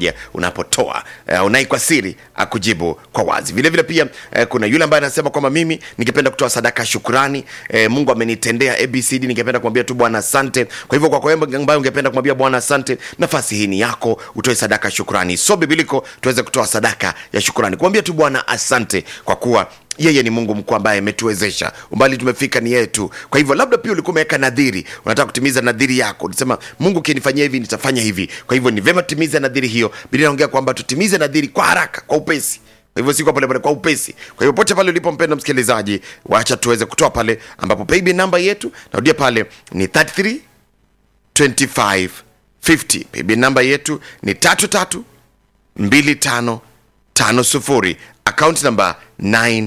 Yeah, unapotoa uh, unai kwa siri akujibu kwa wazi vile vile pia uh, kuna yule ambaye anasema kwamba mimi ningependa kutoa sadaka ya shukrani uh, mungu amenitendea abcd ningependa kumwambia tu bwana asante kwa hivyo kwako wewe ambaye ungependa kumwambia bwana asante nafasi hii ni yako utoe sadaka ya shukrani so bibiliko tuweze kutoa sadaka ya shukrani kumwambia tu bwana asante kwa kuwa yeye ni mungu mkuu ambaye ametuwezesha umbali tumefika ni yetu kwa hivyo labda pia ulikuwa umeweka nadhiri unataka kutimiza nadhiri yako ulisema mungu ukinifanyia hivi nitafanya hivi kwa hivyo ni vema tutimize nadhiri hiyo biblia inaongea kwamba tutimize nadhiri kwa haraka kwa upesi kwa hivyo si kwa polepole kwa upesi kwa hivyo pote pale ulipo mpenda msikilizaji wacha tuweze kutoa pale ambapo paybill namba yetu narudia pale ni 33 25 50 paybill namba yetu ni tatu tatu mbili tano tano sufuri akaunti namba 9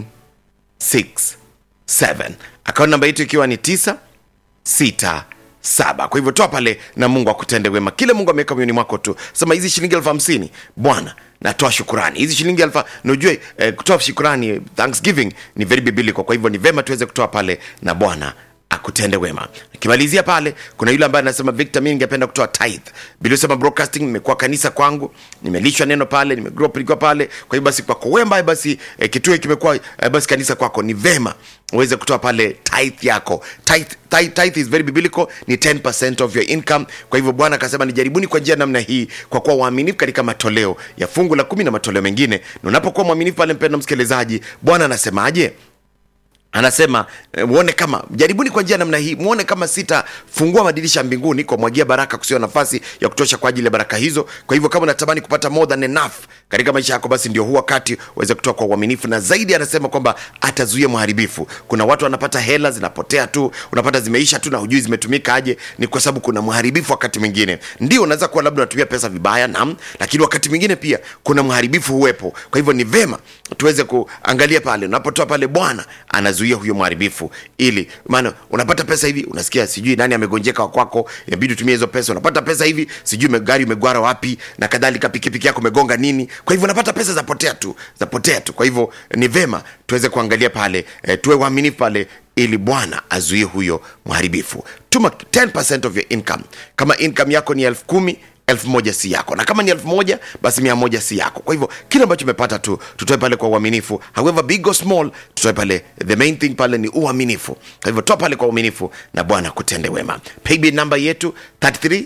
67 akaunti namba yetu ikiwa ni 9 6 saba kwa hivyo toa pale na mungu akutende wema kile mungu ameweka moyoni mwako tu sema hizi shilingi elfu hamsini bwana natoa shukurani hizi shilingi elfu najue eh, kutoa shukurani thanksgiving ni very biblical kwa hivyo ni vema tuweze kutoa pale na bwana akutende wema nikimalizia pale kuna yule ambaye anasema victor mi ningependa kutoa tithe biliosema broadcasting nimekuwa kanisa kwangu nimelishwa neno pale nimegrow up nikiwa pale kwa hivyo basi kwako wewe ambaye basi eh, kituo kimekuwa eh, basi kanisa kwako ni vema uweze kutoa pale tithe yako tithe, tithe, tithe is very biblical ni 10% of your income kwa hivyo bwana akasema nijaribuni kwa njia namna hii kwa kuwa waaminifu katika matoleo ya fungu la kumi na matoleo mengine na unapokuwa mwaminifu pale mpendo msikilizaji bwana anasemaje anasema eh, muone kama jaribuni kwa njia namna hii muone kama sitafungua madirisha mbinguni kwa mwagia baraka kusio nafasi ya kutosha kwa ajili ya baraka hizo kwa hivyo kama unatamani kupata more than enough katika maisha yako basi ndio huu wakati uweze kutoa kwa uaminifu na zaidi anasema kwamba atazuia mharibifu kuna watu wanapata hela zinapotea tu unapata zimeisha tu na hujui zimetumika aje ni kwa sababu kuna mharibifu wakati mwingine ndio unaweza kuwa labda unatumia pesa vibaya nam lakini wakati mwingine pia kuna mharibifu huwepo kwa hivyo ni vema tuweze kuangalia pale unapotoa pale bwana anazuia huyo mharibifu ili maana unapata pesa hivi unasikia sijui nani amegonjeka wa kwako inabidi utumie hizo pesa unapata pesa hivi sijui me- gari umegwara wapi na kadhalika pikipiki yako umegonga nini kwa hivyo unapata pesa zapotea tu zapotea tu kwa hivyo ni vema tuweze kuangalia pale e, tuwe waaminifu pale ili bwana azuie huyo mharibifu tuma 10 of your income kama income yako ni elfu kumi elfu moja si yako na kama ni elfu moja basi mia moja si yako kwa hivyo kile ambacho umepata tu tutoe pale kwa uaminifu however big or small tutoe pale the main thing pale ni uaminifu kwa hivyo toa pale kwa uaminifu na bwana kutende wema paybill namba yetu 33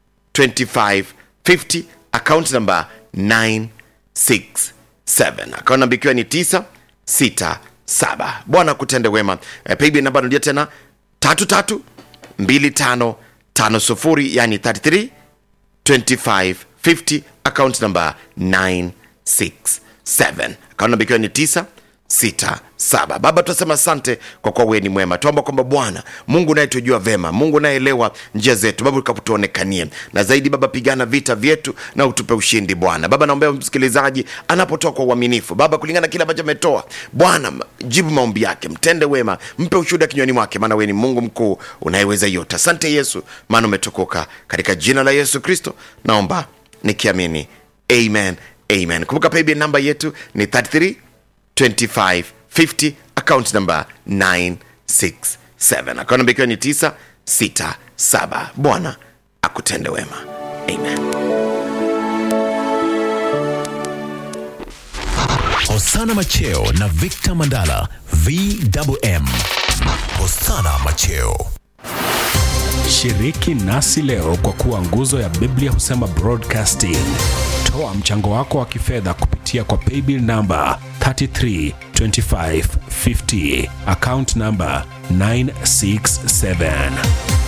25 50 account number 967 account namba ikiwa ni 967 bwana kutende wema eh, paybill namba narudia tena 33 25 50 yani 33 2550 account number 967 account number ikiwa ni 967 baba tunasema asante kwa kuwa wewe ni mwema tuomba kwamba bwana mungu unayetujua vema mungu unayeelewa njia zetu baba ukapotuonekanie na zaidi baba pigana vita vyetu na utupe ushindi bwana baba naombea msikilizaji anapotoa kwa uaminifu baba kulingana na kile ambacho ametoa bwana jibu maombi yake mtende wema mpe ushuhuda kinywani mwake maana wewe ni mungu mkuu unayeweza yote asante yesu maana umetukuka katika jina la yesu kristo naomba nikiamini amen amen kumbuka paybill namba yetu ni 33 2550 account number 967 account number ikiwa ni 967 bwana akutende wema amen Hosana Macheo na Victor Mandala VMM. Hosana Macheo. Shiriki nasi leo kwa kuwa nguzo ya Biblia husema broadcasting. Toa mchango wako wa kifedha kupitia kwa paybill namba 332550 account namba 967